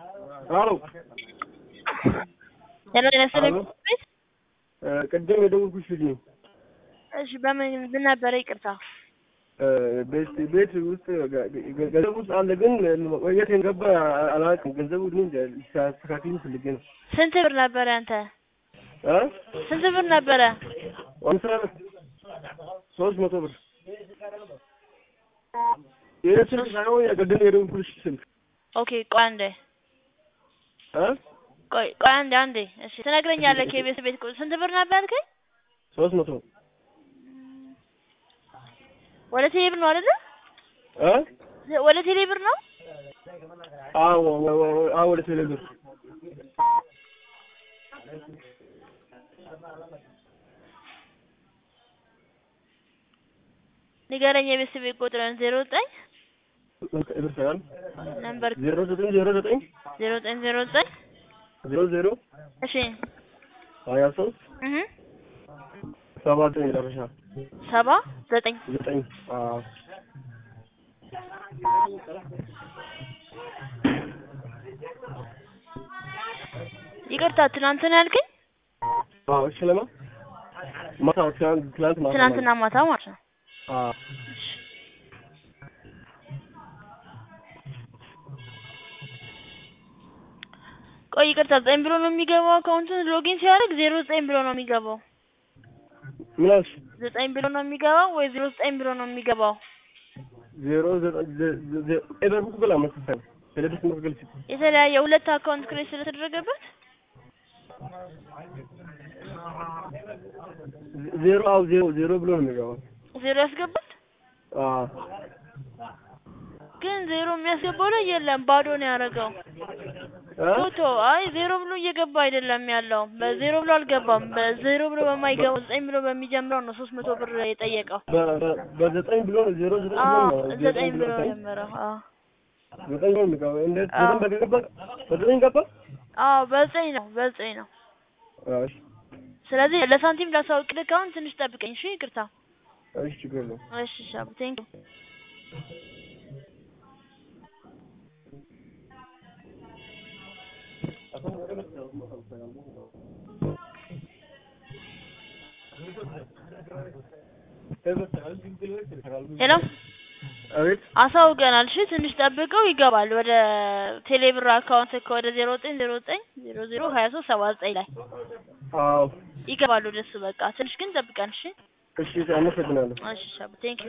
አሎ ሄሎ ጤና ይስጥልኝ። አሎ። ቅድም የደወልኩሽ ልጅ ነኝ። እሺ በምን ምን ነበረ? ይቅርታ ቤት ቤት ውስጥ ገንዘብ ውስጥ አለ፣ ግን መቆየት ገባ አላውቅም። ገንዘቡ ግን ሲያስተካክሉ ፈልጌ ነው። ስንት ብር ነበረ አንተ? እ ስንት ብር ነበረ? አምሳ ሶስት መቶ ብር ይህ ስልክ ሳይሆን የቅድም የደወልኩልሽ ስልክ ኦኬ ቆይ አንዴ እ ቆይ ቆይ አንዴ አንዴ እሺ ትነግረኛለህ። ከቤት ቤት ቁ- ስንት ብር ነበር ያልከኝ? ሶስት መቶ ወደ ቴሌ ብር ነው አይደለ? እ ወደ ቴሌ ብር ነው። አዎ አዎ ወደ ቴሌ ብር ንገረኝ። የቤት ቤት ቁጥርን ዜሮ ዘጠኝ ብር ሳይሆን ነምበር ዜሮ ዘጠኝ ዜሮ ዘጠኝ ዜሮ ዘጠኝ ዜሮ ዘጠኝ ዜሮ ዜሮ እሺ ሀያ ሶስት እህ ሰባ ዘጠኝ መጨረሻ ሰባ ዘጠኝ ዘጠኝ አዎ ይቅርታ ትናንትና ያልከኝ አዎ እሺ ለማ ማታ ትናንት ትናንት ማታ ትናንትና ማታ ማለት ነው። አዎ ቆይ ይቅርታ ዘጠኝ ብሎ ነው የሚገባው አካውንቱን ሎጊን ሲያደርግ ዜሮ ዘጠኝ ብሎ ነው የሚገባው። ምን አልሽ? ዘጠኝ ብሎ ነው የሚገባው ወይ ዜሮ ዘጠኝ ብሎ ነው የሚገባው? ዜሮ ዘጠኝ ዘ- ዘ- ዘ- ኤበር ጉግል አመሰግናለሁ። ቴሌብስ መግል ሲል የተለያየ ሁለት አካውንት ክሬት ስለተደረገበት ዜሮ አዎ ዜሮ ዜሮ ብሎ ነው የሚገባው። ዜሮ ያስገባል። አዎ ግን ዜሮ የሚያስገባው ላይ የለም፣ ባዶ ነው ያደረገው። እ? ፎቶ አይ ዜሮ ብሎ እየገባ አይደለም ያለው። በዜሮ ብሎ አልገባም። በዜሮ ብሎ በማይገባው ዘጠኝ ብሎ በሚጀምረው ነው ሶስት መቶ ብር የጠየቀው። በ- በ- በዘጠኝ ብሎ ነው ዜሮ ዘጠኝ ብሎ አዎ ነው ዘጠኝ ብሎ ዘጠኝ ጀመረው። አዎ ዘጠኝ ብሎ ነው የሚገባው። እንዴት አዎ። ዘጠኝ በገባ በዘጠኝ ገባ? አዎ በዘጠኝ ነው በዘጠኝ ነው። አዎ እሺ ስለዚህ ለሳንቲም ላሳውቅልህ አሁን ትንሽ ጠብቀኝ። እሺ ይቅርታ። እሺ ችግር የለውም። እሺ ሻብ ቴንክ ሄሎ አቤት አሳውቀናል። እሺ ትንሽ ጠብቀው ይገባል ወደ ቴሌብር አካውንት ወደ ዜሮ ዘጠኝ ዜሮ ዘጠኝ ዜሮ ዜሮ ሀያ ሶስት ሰባ ዘጠኝ ላይ አዎ ይገባሉ ወደሱ። በቃ ትንሽ ግን ጠብቀን። እሺ እሺ አመሰግናለሁ። እሺ ሻብ ቴንክ